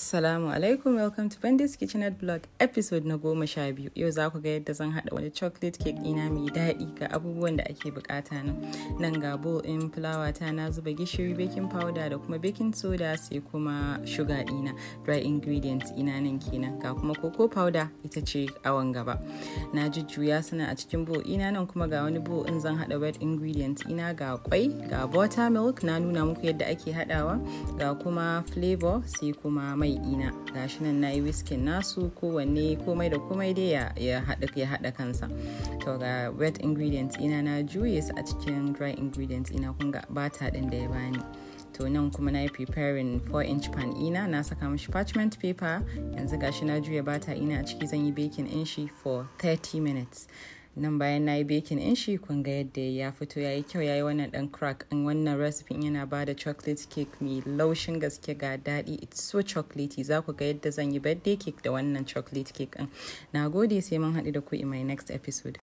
Assalamu alaikum welcome to Bandits Kitchenette Blog episode na goma sha biyu. Yau za ku ga yadda zan haɗa wani chocolate cake ɗina mai daɗi ga abubuwan da ake bukata nan. Nan ga bowl ɗin fulawa ta na zuba gishiri baking powder da kuma baking soda sai kuma sugar ɗina dry ingredients ina nan kenan ga kuma cocoa powder ita ce awon gaba. Na jujjuya suna a cikin bowl ina nan kuma ga wani bowl in zan haɗa wet ingredients ina ga kwai ga buttermilk na nuna muku yadda ake haɗawa ga kuma flavor sai kuma mai ina gashi nan nayi whiskin nasu kowanne komai da komai dai ya haɗa ya haɗa kansa to ga wet ingredients ina na juye su a cikin dry ingredients ina kun ga bata ɗin da ya bani to nan kuma na yi preparing 4 inch pan ina na saka mashi parchment paper yanzu gashi na juya bata ina a ciki zan yi baking in shi for 30 minutes nan bayan na yi baking in shi kun ga yadda ya fito ya yi kyau ya yi wannan dan crack in wannan recipe yana ba da chocolate cake mai laushin gaske ga daɗi it's so chocolatey za ku ga yadda zan yi birthday cake da wannan chocolate cake din na gode sai mun haɗu da ku in my next episode